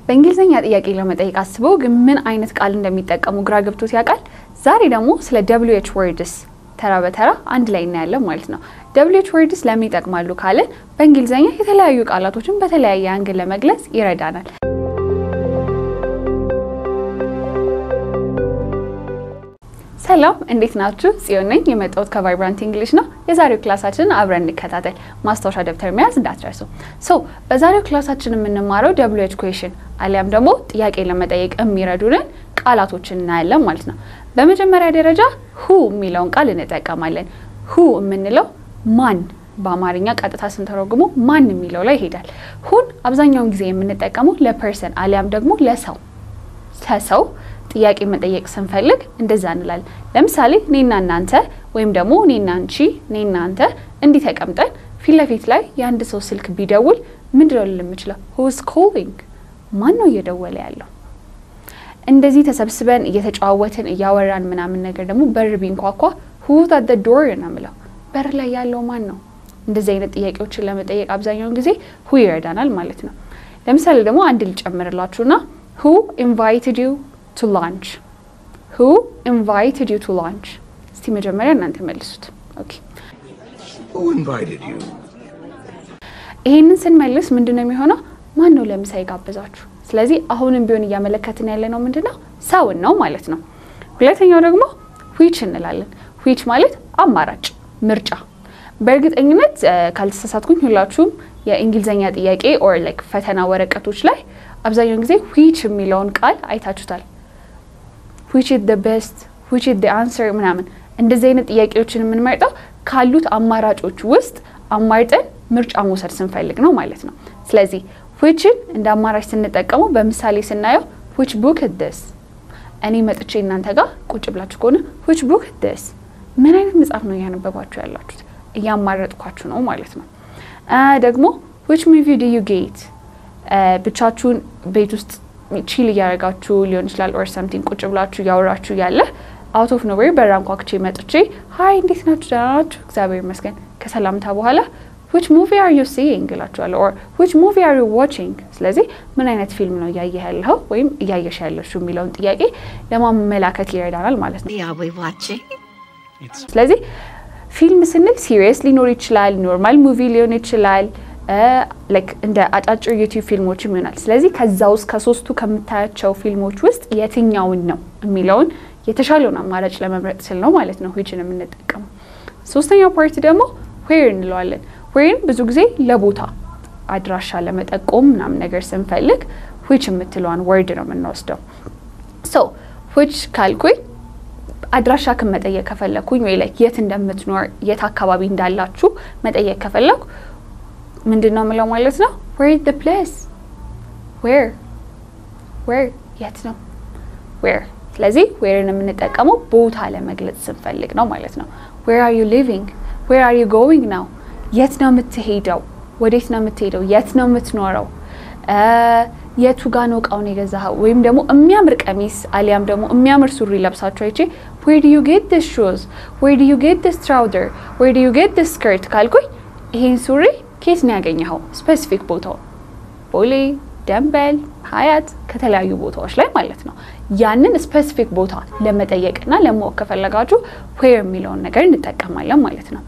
በእንግሊዝኛ ጥያቄ ለመጠየቅ አስበው ግን ምን አይነት ቃል እንደሚጠቀሙ ግራ ገብቶት ያውቃል? ዛሬ ደግሞ ስለ ደብሊው ኤች ወርድስ ተራ በተራ አንድ ላይ እናያለን ማለት ነው። ደብሊው ኤች ወርድስ ለምን ይጠቅማሉ ካልን በእንግሊዝኛ የተለያዩ ቃላቶችን በተለያየ አንግል ለመግለጽ ይረዳናል። ሰላም እንዴት ናችሁ? ጽዮን ነኝ። የመጣሁት ከቫይብራንት እንግሊሽ ነው። የዛሬው ክላሳችንን አብረን እንከታተል። ማስታወሻ ደብተር መያዝ እንዳትረሱ። ሶ በዛሬው ክላሳችን የምንማረው ደብሊው ኤች ኩዌሽን አሊያም ደግሞ ጥያቄ ለመጠየቅ የሚረዱንን ቃላቶችን እናያለን ማለት ነው። በመጀመሪያ ደረጃ ሁ የሚለውን ቃል እንጠቀማለን። ሁ የምንለው ማን በአማርኛ ቀጥታ ስንተረጉሙ ማን የሚለው ላይ ይሄዳል። ሁን አብዛኛውን ጊዜ የምንጠቀመው ለፐርሰን አሊያም ደግሞ ለሰው ከሰው ጥያቄ መጠየቅ ስንፈልግ እንደዛ እንላለን። ለምሳሌ እኔና እናንተ ወይም ደግሞ እኔና አንቺ፣ እኔና አንተ እንዲህ ተቀምጠን ፊት ለፊት ላይ የአንድ ሰው ስልክ ቢደውል ምንድነው ልል የምችለው? ሁዝ ኮሊንግ ማን ነው እየደወለ ያለው? እንደዚህ ተሰብስበን እየተጨዋወትን እያወራን ምናምን ነገር ደግሞ በር ቢንኳኳ ሁዝ አት ዶር ነው የምለው። በር ላይ ያለው ማን ነው? እንደዚህ አይነት ጥያቄዎችን ለመጠየቅ አብዛኛውን ጊዜ ሁ ይረዳናል ማለት ነው። ለምሳሌ ደግሞ አንድ ልጨምርላችሁና ሁ ኢንቫይትድ ዩ ቱ ላንች ሁ ኢንቫይትድ ዩ ቱ ላንች። እስቲ መጀመሪያ እናንተ መልሱት። ኦኬ Who invited you? ይሄንን ስንመልስ ምንድን ነው የሚሆነው? ማን ነው ለምሳ የጋበዛችሁ? ስለዚህ አሁንም ቢሆን እያመለከትን ያለ ነው ምንድን ነው ሰውን ነው ማለት ነው። ሁለተኛው ደግሞ ዊች እንላለን። ዊች ማለት አማራጭ ምርጫ። በእርግጠኝነት ካልተሳሳትኩኝ ሁላችሁም የእንግሊዝኛ ጥያቄ ኦር ላይክ ፈተና ወረቀቶች ላይ አብዛኛውን ጊዜ ዊች የሚለውን ቃል አይታችሁታል። ዊች ኢዝ ደ ቤስት ዊች ኢዝ ደ አንሰር ምናምን እንደዚህ አይነት ጥያቄዎችን የምንመርጠው ካሉት አማራጮች ውስጥ አማርጠን ምርጫ መውሰድ ስንፈልግ ነው ማለት ነው። ስለዚህ ዊችን እንደ አማራጭ ስንጠቀመው በምሳሌ ስናየው ዊች ቡክ ደስ እኔ መጥቼ እናንተ ጋር ቁጭ ብላችሁ ከሆነ ዊች ቡክ ደስ ምን አይነት መጽሐፍ ነው እያነበባችሁ ያላችሁት? እያማረጥኳችሁ ነው ማለት ነው። ደግሞ ዊች ሙቪ ዱ ዩ ጌት ብቻችሁን ቤት ውስጥ ቺል እያደረጋችሁ ሊሆን ይችላል። ኦር ሰምቲንግ ቁጭ ብላችሁ እያወራችሁ ያለ አውት ኦፍ ኖዌር በራንኳክቼ መጥቼ ሀይ እንዴት ናችሁ? ደህና ናችሁ? እግዚአብሔር ይመስገን ከሰላምታ በኋላ ዊች ሙቪ አር ዩ ሲይንግ እላችኋለሁ። ኦር ዊች ሙቪ አር ዩ ዋቺንግ። ስለዚህ ምን አይነት ፊልም ነው እያየህ ያለኸው ወይም እያየሽ ያለሽው የሚለውን ጥያቄ ለማመላከት ይረዳናል ማለት ነው። Are we watching? ስለዚህ ፊልም ስንል ሲሪየስ ሊኖር ይችላል፣ ኖርማል ሙቪ ሊሆን ይችላል፣ ላይክ እንደ አጫጭር ዩቲዩብ ፊልሞችም ይሆናል። ስለዚህ ከዛ ውስጥ ከሶስቱ ከምታያቸው ፊልሞች ውስጥ የትኛውን ነው የሚለውን የተሻለውን አማራጭ ለመምረጥ ስል ነው ማለት ነው ዊችን የምንጠቀመው። ሶስተኛው ፓርቲ ደግሞ ዌር እንለዋለን። ዌርን ብዙ ጊዜ ለቦታ አድራሻ ለመጠቆም ምናምን ነገር ስንፈልግ ዊች የምትለዋን ወርድ ነው የምንወስደው። ሶ ዊች ካልኩኝ አድራሻ ክን መጠየቅ ከፈለግኩኝ ወይ ላይ የት እንደምትኖር የት አካባቢ እንዳላችሁ መጠየቅ ከፈለግኩ ምንድን ነው የምለው ማለት ነው ዌር ኢዝ ዘ ፕሌስ ዌር ዌር የት ነው ዌር ስለዚህ ዌርን የምንጠቀመው ቦታ ለመግለጽ ስንፈልግ ነው ማለት ነው ዌር አር ዩ ሊቪንግ ዌር አር ዩ ጎዊንግ ነው የት ነው የምትሄደው ወዴት ነው የምትሄደው የት ነው የምትኖረው የቱ ጋ ነው እቃውን የገዛኸው ወይም ደግሞ የሚያምር ቀሚስ አሊያም ደግሞ የሚያምር ሱሪ ለብሳችሁ አይቼ ዌር ዱ ዩ ጌት ዲስ ሹዝ ዌር ዱ ዩ ጌት ዲስ ትራውዘር ዌር ዱ ዩ ጌት ዲስ ስከርት ካልኩኝ ይሄን ሱሪ ኬት ነው ያገኘኸው ስፔሲፊክ ቦታው ቦሌ ደንበል ሀያት ከተለያዩ ቦታዎች ላይ ማለት ነው ያንን ስፔሲፊክ ቦታ ለመጠየቅና ለማወቅ ከፈለጋችሁ ዌር የሚለውን ነገር እንጠቀማለን ማለት ነው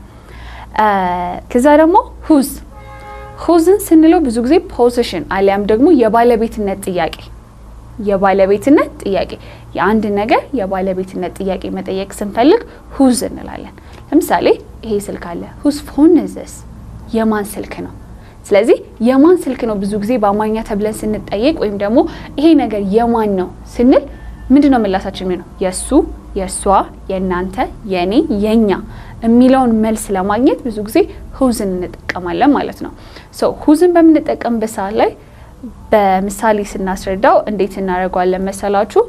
ከዛ ደግሞ ሁዝ ሁዝን ስንለው ብዙ ጊዜ ፖዚሽን አሊያም ደግሞ የባለቤትነት ጥያቄ የባለቤትነት ጥያቄ የአንድ ነገር የባለቤትነት ጥያቄ መጠየቅ ስንፈልግ ሁዝ እንላለን። ለምሳሌ ይሄ ስልክ አለ። ሁዝ ፎን ዘስ የማን ስልክ ነው? ስለዚህ የማን ስልክ ነው ብዙ ጊዜ በአማርኛ ተብለን ስንጠየቅ ወይም ደግሞ ይሄ ነገር የማን ነው ስንል ምንድን ነው ምላሳችን የሚሆነው? የእሱ፣ የእሷ፣ የእናንተ፣ የእኔ፣ የእኛ የሚለውን መልስ ለማግኘት ብዙ ጊዜ ሁዝን እንጠቀማለን ማለት ነው። ሶ ሁዝን በምንጠቀምበት ሰዓት ላይ በምሳሌ ስናስረዳው እንዴት እናደርገዋለን መሰላችሁ?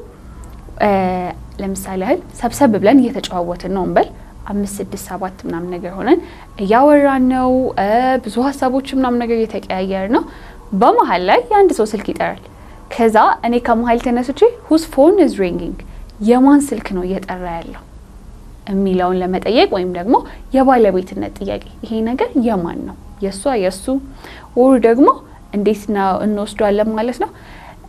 ለምሳሌ ያህል ሰብሰብ ብለን እየተጨዋወትን ነው እንበል አምስት ስድስት ሰባት ምናምን ነገር ሆነን እያወራን ነው። ብዙ ሀሳቦች ምናምን ነገር እየተቀያየር ነው። በመሀል ላይ የአንድ ሰው ስልክ ይጠራል። ከዛ እኔ ከመሀል ተነስቼ ሁዝ ፎን ኢዝ ሪንጊንግ የማን ስልክ ነው እየጠራ ያለው የሚለውን ለመጠየቅ ወይም ደግሞ የባለቤትነት ጥያቄ ይሄ ነገር የማን ነው? የእሷ፣ የእሱ ወሩ ደግሞ እንዴት ነው እንወስዷለን ማለት ነው።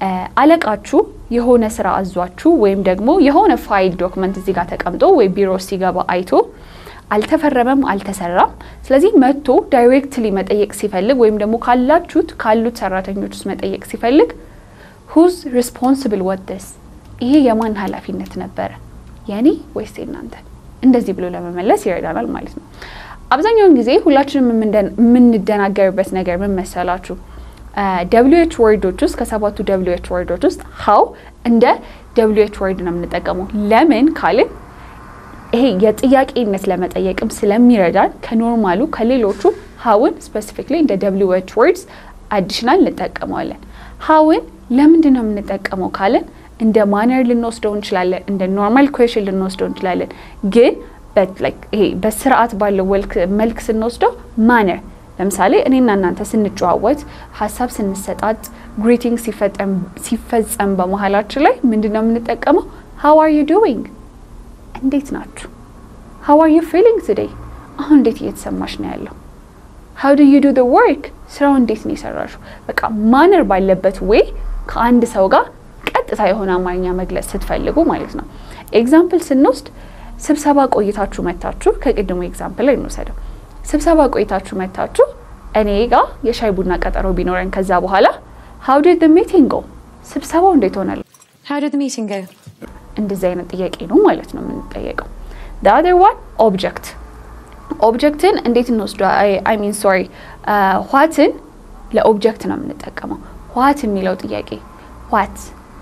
አለቃችሁ የሆነ ስራ አዟችሁ ወይም ደግሞ የሆነ ፋይል ዶክመንት እዚህ ጋር ተቀምጦ ወይ ቢሮ ሲገባ አይቶ አልተፈረመም፣ አልተሰራም። ስለዚህ መጥቶ ዳይሬክትሊ መጠየቅ ሲፈልግ ወይም ደግሞ ካላችሁት ካሉት ሰራተኞች ውስጥ መጠየቅ ሲፈልግ ሁዝ ሪስፖንስብል ወደስ ይሄ የማን ኃላፊነት ነበረ የኔ ወይስ የእናንተ? እንደዚህ ብሎ ለመመለስ ይረዳናል ማለት ነው። አብዛኛውን ጊዜ ሁላችንም የምንደናገርበት ነገር ምን መሰላችሁ? ደብሊው ኤች ወርዶች ውስጥ ከሰባቱ ደብሊው ኤች ወርዶች ውስጥ ሀው እንደ ደብሊው ኤች ወርድ ነው የምንጠቀመው። ለምን ካልን ይሄ የጥያቄነት ለመጠየቅም ስለሚረዳን ከኖርማሉ ከሌሎቹ ሀውን ስፔሲፊክሊ እንደ ደብሊው ኤች ወርድስ አዲሽናል እንጠቀመዋለን። ሀውን ለምንድን ነው የምንጠቀመው ካልን እንደ ማነር ልንወስደው እንችላለን፣ እንደ ኖርማል ኩዌሽን ልንወስደው እንችላለን። ግን ይሄ በስርዓት ባለው መልክ ስንወስደው ማነር ለምሳሌ እኔና እናንተ ስንጨዋወት ሀሳብ ስንሰጣጥ ግሪቲንግ ሲፈጸም በመሀላችን ላይ ምንድን ነው የምንጠቀመው? ሀው አር ዩ ዱዊንግ እንዴት ናችሁ? ሀው አር ዩ ፊሊንግ ቱዴይ አሁን እንዴት እየተሰማሽ ነው ያለው? ሀው ዱ ዩ ዱ ዘ ወርክ ስራው እንዴት ነው የሰራሹ? በቃ ማነር ባለበት ዌይ ከአንድ ሰው ጋር ቀጥታ የሆነ አማርኛ መግለጽ ስትፈልጉ ማለት ነው። ኤግዛምፕል ስንወስድ ስብሰባ ቆይታችሁ መታችሁ፣ ከቅድሞ ኤግዛምፕል ላይ እንወሰደው። ስብሰባ ቆይታችሁ መታችሁ እኔ ጋር የሻይ ቡና ቀጠሮ ቢኖረን ከዛ በኋላ ሀው ዲድ ዘ ሚቲንግ ጎ ስብሰባው እንዴት ሆናል? How did the meeting go? እንደዚህ አይነት ጥያቄ ነው ማለት ነው የምንጠየቀው። the other one ኦብጀክት ኦብጀክትን እንዴት እንወስዱ አይ ሚን ሶሪ ዋትን ለኦብጀክት ነው የምንጠቀመው። ዋት የሚለው ጥያቄ ዋት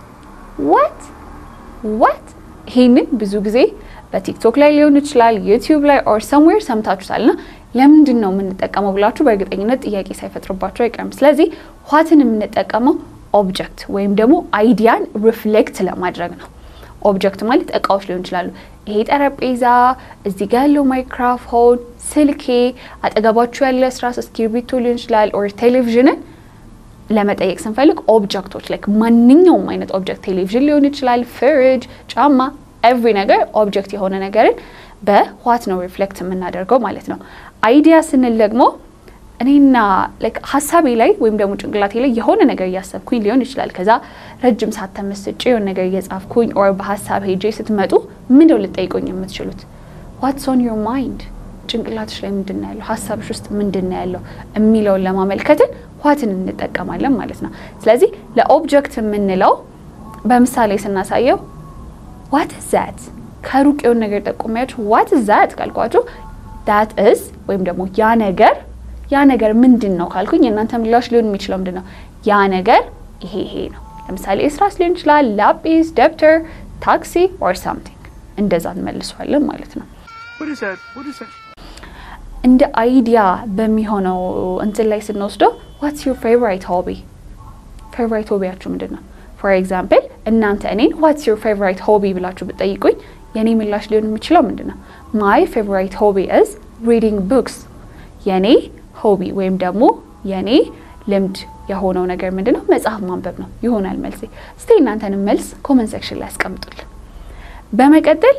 ዋት ዋት ይሄንን ብዙ ጊዜ በቲክቶክ ላይ ሊሆን ይችላል ዩቲዩብ ላይ ኦር ሰምዌር ሰምታችሁታል ና ለምንድን ነው የምንጠቀመው ብላችሁ በእርግጠኝነት ጥያቄ ሳይፈጥርባቸው አይቀርም። ስለዚህ ዋትን የምንጠቀመው ኦብጀክት ወይም ደግሞ አይዲያን ሪፍሌክት ለማድረግ ነው። ኦብጀክት ማለት እቃዎች ሊሆን ይችላሉ። ይሄ ጠረጴዛ፣ እዚህ ጋ ያለው ማይክሮፎን፣ ስልኬ፣ አጠገባችሁ ያለ እስራስ እስክሪብቶ ሊሆን ይችላል ኦር ቴሌቪዥንን ለመጠየቅ ስንፈልግ ኦብጀክቶች ላይክ ማንኛውም አይነት ኦብጀክት ቴሌቪዥን ሊሆን ይችላል፣ ፍሪጅ፣ ጫማ፣ ኤቭሪ ነገር ኦብጀክት የሆነ ነገርን በዋት ነው ሪፍሌክት የምናደርገው ማለት ነው። አይዲያ ስንል ደግሞ እኔና ላይክ ሀሳቤ ላይ ወይም ደግሞ ጭንቅላቴ ላይ የሆነ ነገር እያሰብኩኝ ሊሆን ይችላል። ከዛ ረጅም ሰዓት ተመስጬ የሆነ ነገር እየጻፍኩኝ ኦር በሀሳብ ሄጄ ስትመጡ ምንደው ልጠይቁኝ የምትችሉት ዋትስ ኦን ዮር ማይንድ ጭንቅላትሽ ላይ ምንድን ነው ያለው፣ ሀሳብሽ ውስጥ ምንድን ነው ያለው የሚለውን ለማመልከትን ዋትን እንጠቀማለን ማለት ነው። ስለዚህ ለኦብጀክት የምንለው በምሳሌ ስናሳየው ዋት ዛት ከሩቅ የሆነ ነገር ጠቁሚያችሁ ዋት ዛት ካልኳችሁ ዳት እዝ ወይም ደግሞ ያ ነገር ያ ነገር ምንድን ነው ካልኩኝ የእናንተ ምላሽ ሊሆን የሚችለው ምንድን ነው? ያ ነገር ይሄ ይሄ ነው። ለምሳሌ እስራስ ሊሆን ይችላል፣ ላጲስ፣ ደብተር፣ ታክሲ ኦር ሳምቲንግ እንደዛ እንመልሷለን ማለት ነው። What is that? What is that? እንደ አይዲያ በሚሆነው እንትን ላይ ስንወስደው ዋትስ ዩር ፌቨራይት ሆቢ ፌቨራይት ሆቢያችሁ ምንድን ነው? ፎር ኤግዛምፕል እናንተ እኔን ዋትስ ዩር ፌቨራይት ሆቢ ብላችሁ ብትጠይቁኝ የኔ ምላሽ ሊሆን የሚችለው ምንድን ነው? ማይ ፌቨራይት ሆቢ ኢዝ ሪዲንግ ቡክስ የኔ ሆቢ ወይም ደግሞ የኔ ልምድ የሆነው ነገር ምንድን ነው? መጽሐፍ ማንበብ ነው ይሆናል መልሴ። እስቲ እናንተንም መልስ ኮመንት ሴክሽን ላይ ያስቀምጡልን። በመቀጠል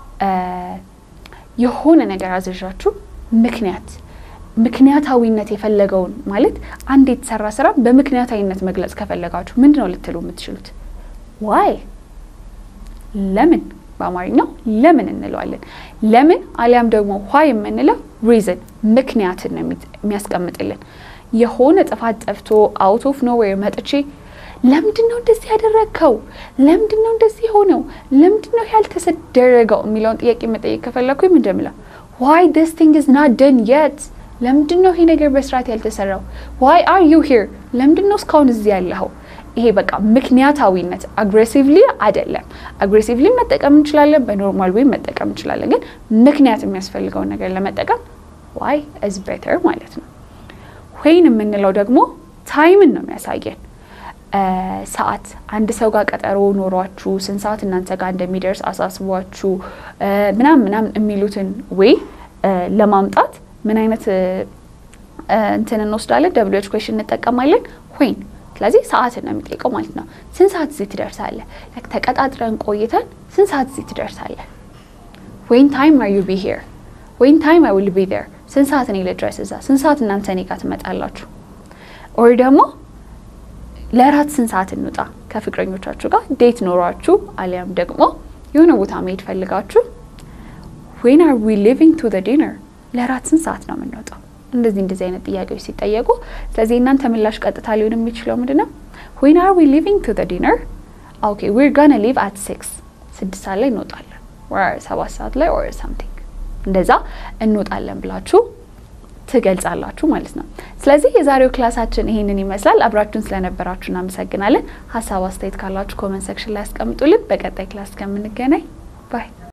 የሆነ ነገር አዘዣችሁ ምክንያት ምክንያታዊነት የፈለገውን ማለት አንድ የተሰራ ስራ በምክንያታዊነት መግለጽ ከፈለጋችሁ ምንድን ነው ልትሉ የምትችሉት? ዋይ ለምን በአማርኛው ለምን እንለዋለን። ለምን አሊያም ደግሞ ዋይ የምንለው ሪዝን ምክንያትን ነው የሚያስቀምጥልን። የሆነ ጥፋት ጠፍቶ አውት ኦፍ ኖዌር መጥቼ ለምንድን ነው እንደዚህ ያደረግከው? ለምንድን ነው እንደዚህ የሆነው? ለምንድን ነው ያልተደረገው የሚለውን ጥያቄ መጠየቅ ከፈለግኩኝ ምንድን ነው የምለው? ዋይ ዲስ ቲንግ ኢዝ ናት ደን የት ለምንድን ነው ይሄ ነገር በስርዓት ያልተሰራው? ዋይ አር ዩ ሂር ለምንድን ነው እስካሁን እዚህ ያለኸው? ይሄ በቃ ምክንያታዊነት አግሬሲቭሊ አይደለም። አግሬሲቭሊ መጠቀም እንችላለን፣ በኖርማል ወይ መጠቀም እንችላለን። ግን ምክንያት የሚያስፈልገውን ነገር ለመጠቀም ዋይ ኢዝ ቤተር ማለት ነው። ወይን የምንለው ደግሞ ታይምን ነው የሚያሳየን። ሰዓት አንድ ሰው ጋር ቀጠሮ ኖሯችሁ ስንት ሰዓት እናንተ ጋር እንደሚደርስ አሳስቧችሁ ምናምን ምናምን የሚሉትን ወይ ለማምጣት ምን አይነት እንትን እንወስዳለን? ደብሊው ኤች ኩዌሽን እንጠቀማለን ወይን ስለዚህ ሰዓትን ነው የሚጠይቀው ማለት ነው። ስንት ሰዓት እዚህ ትደርሳለህ? ተቀጣጥረን ቆይተን ስንት ሰዓት እዚህ ትደርሳለህ? ወይን ታይም አር ዩ ቢ ሄር ወይን ታይም አይ ዊል ቢ ዜር ስንት ሰዓት እኔ ልድረስ እዛ? ስንት ሰዓት እናንተ እኔ ጋር ትመጣላችሁ? ኦር ደግሞ ለራት ስንት ሰዓት እንውጣ ከፍቅረኞቻችሁ ጋር ዴት ኖሯችሁ አሊያም ደግሞ የሆነ ቦታ መሄድ ፈልጋችሁ ዌን አር ዊ ሊቪንግ ቱ ዘ ዲነር ለራት ስንት ሰዓት ነው የምንወጣው? እንደዚህ እንደዚህ አይነት ጥያቄዎች ሲጠየቁ፣ ስለዚህ እናንተ ምላሽ ቀጥታ ሊሆን የሚችለው ምንድን ነው? ዌን አር ዊ ሊቪንግ ቱ ዘ ዲነር ኦኬ ዊር ጋና ሊቭ አት ሲክስ ስድስት ሰዓት ላይ እንወጣለን፣ ወር ሰባት ሰዓት ላይ ኦር ሳምቲንግ እንደዛ እንወጣለን ብላችሁ ትገልጻላችሁ ማለት ነው። ስለዚህ የዛሬው ክላሳችን ይሄንን ይመስላል። አብራችሁን ስለነበራችሁ እናመሰግናለን። ሀሳብ አስተያየት ካላችሁ ኮመንት ሴክሽን ላይ ያስቀምጡልን። በቀጣይ ክላስ እስከምንገናኝ ባይ